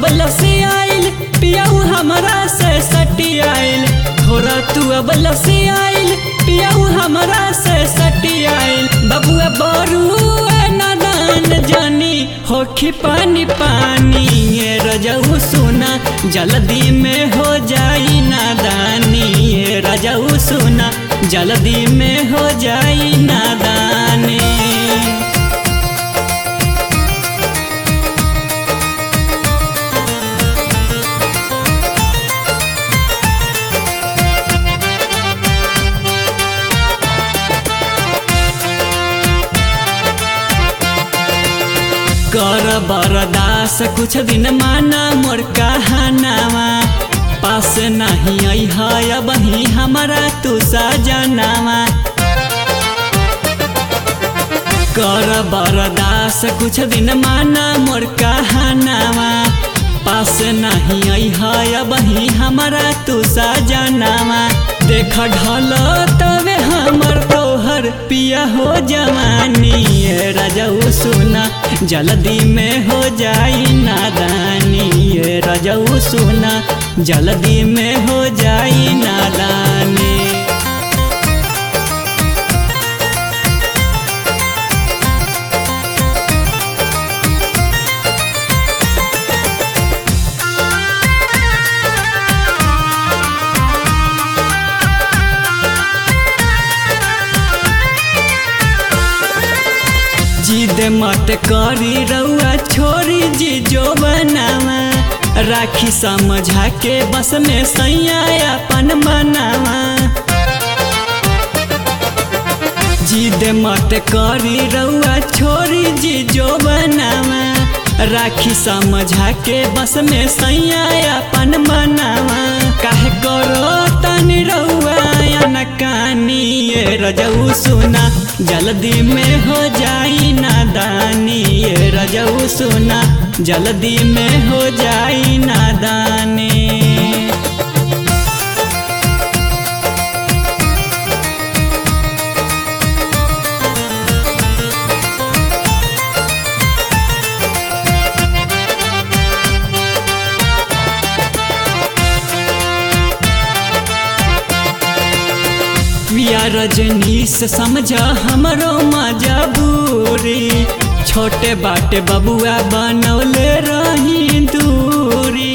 अब लसी आइल पियाऊ हमरा से सटी आइल थोड़ा तू अब लसी आइल पियाऊ हमरा से सटी आइल बबुआ बरू नादान जानी होखी पानी पानी ये रजऊ सुना जल्दी में हो जाई नादानी ये रजऊ सुना जल्दी में हो जाई नादानी कर बरदास कुछ दिन माना मोर कहानावा पास नहीं आई है बही हमारा तू सजनावा कर बरदास कुछ दिन माना मोर कहानावा पास नहीं आई है बही हमारा तू सजनावा देख ढल तवे हमर तोहर पिया हो जवानी ये रजऊ सुना जल्दी में हो जाई नादानी ये रजऊ सुना जल्दी में हो जाई नादानी जिद मत करी रउआ छोरी जी जो बनावा राखी समझा के बस में सैया अपन बनावा जिद मत करी रउआ छोरी जी जो बनावा राखी समझा के बस में सैया अपन बनावा काहे करो तनी रउआ नकानी ये रजऊ सुना जल्दी में हो जाई नादानी ये रजऊ सुना जल्दी में हो जाई नादानी पिया रजनीश समझा हमरो मजबूरी छोटे बाटे बबुआ बनौले रही दूरी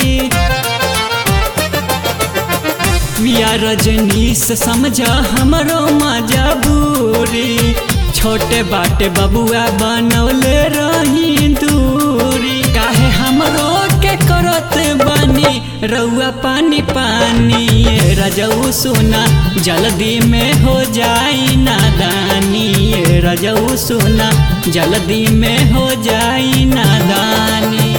पिया रजनीश समझा हमरो मजबूरी छोटे बाटे बबुआ बनौले रही दूरी काहे हमरो के करत बनी रउआ पानी पानी ये रजऊ सुना जल्दी में हो जाई नादानी ये रजऊ सुना जल्दी में हो जाई नादानी